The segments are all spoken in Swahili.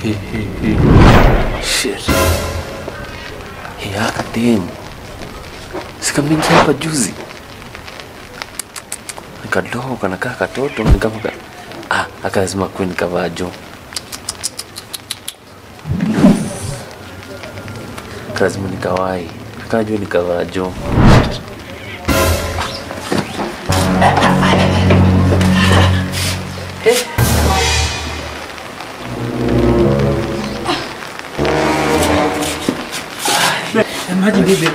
He, he, he. Shit. He haka demu. Sikamingia hapa juzi. Nikadogo kanakaa katoto nikapa ah, akazima kweni kavajo. Lazima nikawai. Akajua nikavajo. Maji bibi.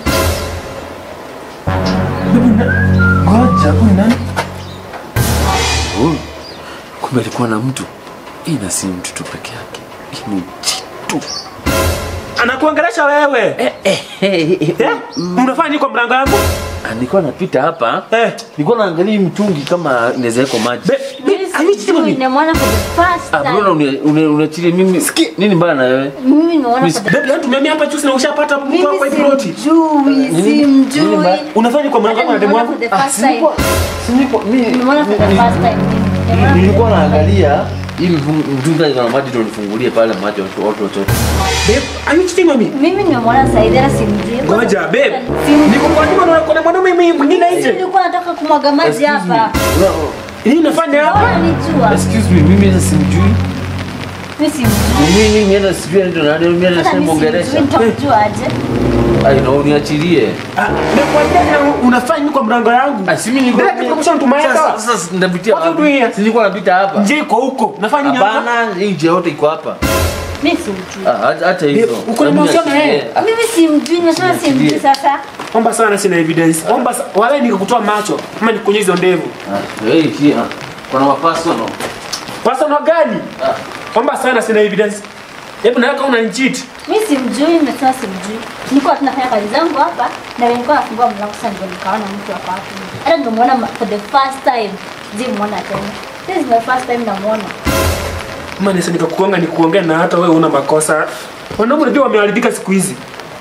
Ngoja, huyu nani? Oh, kumbe alikuwa na mtu. Hii na si mtu tu peke yake. Hii ni jitu. Anakuongelesha wewe. Eh? Unafanya nini kwa mlango yangu? Ah, Nilikuwa napita hapa. Eh. Nilikuwa naangalia hii mtungi kama inaweza wekwa maji. Be, be, Mimi sijui, nimeona for the first Ah, mbona time. une- une- unachilia mimi? Nini mbaya na wewe? Mimi nimeona for the Babe, leo tumehamia hapa juzi na ushapata mtu kwa hii ploti. Simjui, Nini simjui. mbaya? Unafanya nini kwa mlango wangu na demu Nimeona wangu? for the first time. si nilikuwa mimi Nimeona for the first time. Nimeona nilikuwa for the first time. naangalia hii mfung- mtungi iko na maji ndio nifungulie pale maji watu watu wote. Babe, are you cheating on me? Mimi nimemwona Saidera simjui. Ngoja, babe. Simjui. Niko kwa nyumba na kuna mwanaume mimi mwingine Mimi nje. nilikuwa nataka kumwaga maji Excuse me. hapa. No, Nini unafanya hapa? Unanijua? Excuse me, mimi hata simjui. Mimi simjui. Mimi mimi hata sijui anaitwa nani, mimi hata Hata sijui mimi mwongelesha. simjui, nitamjua aje? Ai, na uniachilie. Ah, Nakwambia tena unafanya nini kwa mlango yangu? Ah, si mimi nilikuwa Direct tunakusha mtu mayaka. Sasa sasa ndapitia What you wapi? doing here? Si nilikuwa napita hapa. Nje iko huko. Nafanya nini hapa? Hapana, hii nje yote iko hapa. Mimi simjui. Ah, hata- hata hizo. uko na Hebu mahusiano na niachilie. yeye? Ah, Mimi simjui, nimesema simjui Niachilie. sasa. Omba sana sina evidence. Omba sa- wala nikakutoa macho ama nikunywe hizo ndevu. ah, hey, hii, ah, kuna mapasono. Personal gani? Ah. Omba sana sina evidence. Hebu na kama unanicheat. Mimi simjui, nimesema simjui. Nilikuwa tunafanya kazi zangu hapa na nilikuwa nafungua mlango sasa ndio nikaona mtu hapa hapo. Hata nimemuona ma- for the first time. Sijamuona tena. This is my first time namuona. Kama nisa nikakuonga nikuongea na hata wewe una makosa. Wanaume unajua wameharibika siku hizi.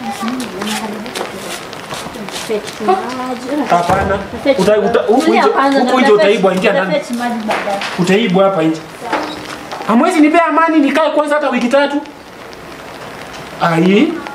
Fetch maji. Hapana. Fetch Uta- maji. uta- Huku Tulia nje kwanza, huku nje nitafetch- utaibwa ingia ndani. nitafetch maji baadaye. Utaibwa hapa nje. Hamwezi nipea amani nikae kwanza hata wiki tatu. Ai.